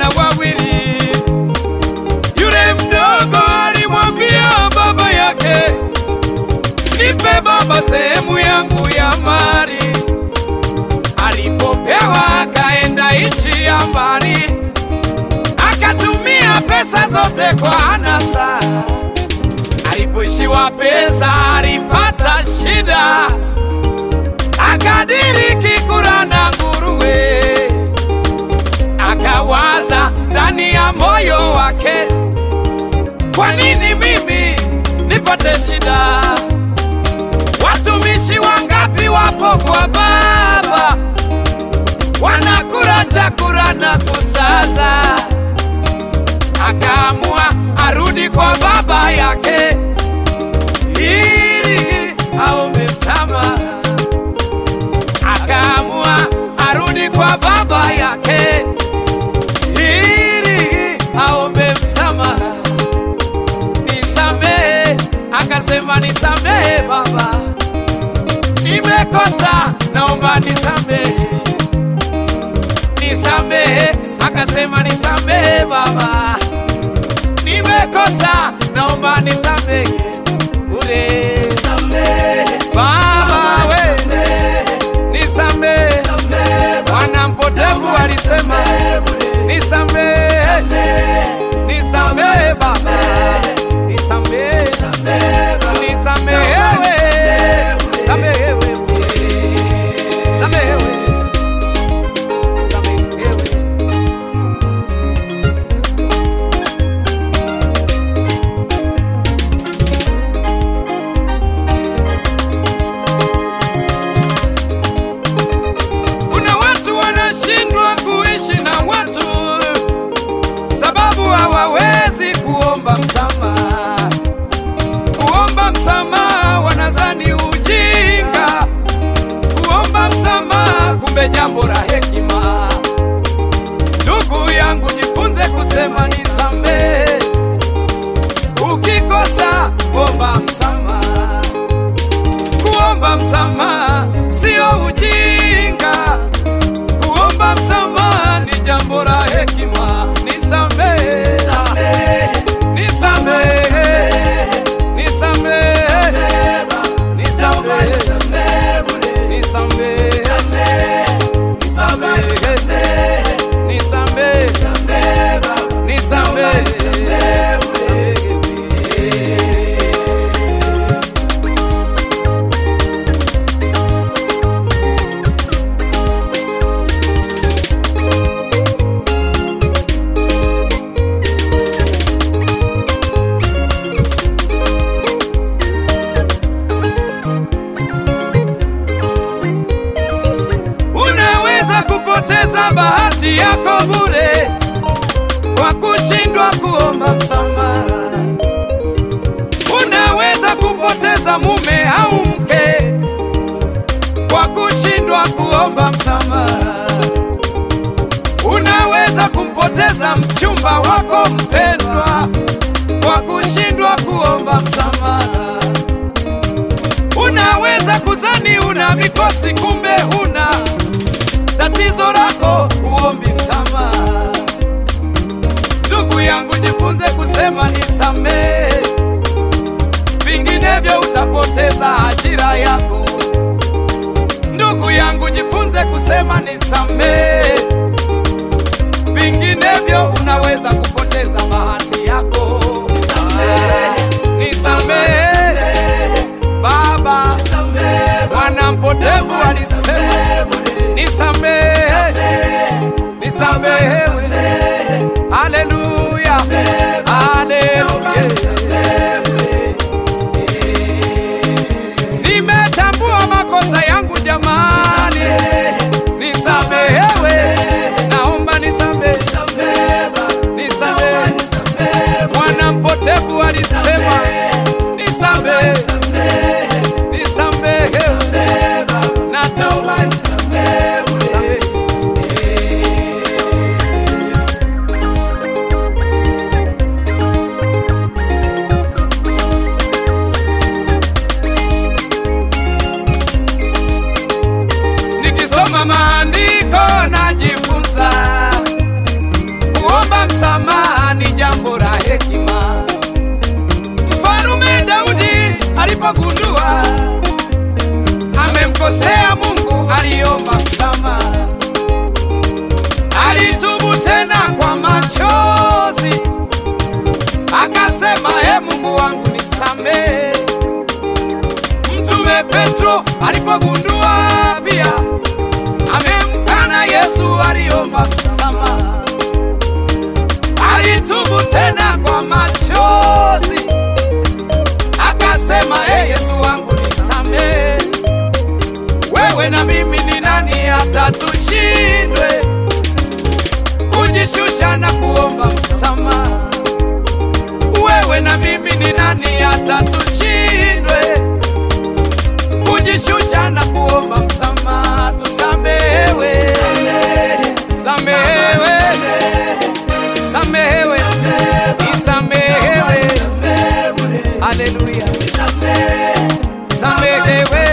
wana wawili. Yule mdogo alimwambia baba yake, nipe baba sehemu yangu ya mali. Alipopewa akaenda nchi ya mbali, akatumia pesa zote kwa anasa. Alipoishiwa pesa alipata shida, akadiriki kula na nguruwe. Akawaza ndani ya moyo wake, kwa nini mimi nipate shida? Watumishi wangapi wapo kwa baba, wanakula chakula na kusaza. Akaamua arudi kwa baba yake ili aombe msamaha. Akaamua arudi kwa baba yake ili aombe msamaha. Nisamehe, akasema nisamehe baba, nimekosa, naomba nisamehe. Nisamehe, akasema nisamehe baba, nimekosa, naomba nisamehe. Ule baba we, nisamehe. Wana mpotevu walisema nisamehe, nisamehe baba, nisamehe, nisamehewe, samehewe, samehewe, samehewe. Kuna watu wanashindwa kuishi na watu sababu hawawezi kuomba msamaha. Kuomba msamaha wanazani ujinga, kuomba msamaha kumbe jambo la hekima. Ndugu yangu, jifunze kusema nisamehe. Ukikosa omba msamaha. Kuomba msamaha sio ujinga, kuomba msamaha ni jambo la hekima. Nisamehe, nisamehe, nisamehe, nisamehe, nisamehe, nisamehe, nisamehe, Unaweza kupoteza bahati yako bure kwa kushindwa kuomba msamaha. Unaweza kupoteza mume au mke kwa kushindwa kuomba msamaha. Unaweza kumpoteza mchumba wako mpendwa kwa kushindwa kuomba msamaha. Unaweza kuzani una mikosi, kumbe huna tatizo lako, uombi msamaha. Ndugu yangu, jifunze kusema nisamehe, vinginevyo utapoteza ajira yako. Ndugu yangu, jifunze kusema nisamehe, vinginevyo unaweza kupoteza bahati yako. Nisamehe Baba, wana mpotevu walisema nisamehe, nisamehewe. Haleluya, haleluya. Nimetambua makosa yangu jamani, nisamehewe, naomba nisamehe, nisamehe. Mwana mpotevu alisema nisamehe, nisamehewe, naomba nisamehe. Nikisoma maandiko najifunza Petro alipogundua pia amemkana Yesu, aliomba msamaha, alitubu tena kwa machozi, akasema e Yesu wangu nisamehe. Wewe na mimi ni nani hata tushindwe kujishusha na kuomba msamaha? Wewe na mimi ni nani hata tushindwe kujishusha na kuomba msamaha? Tusamehewe, samehewe, samehewe, nisamehewe. Haleluya, samehewe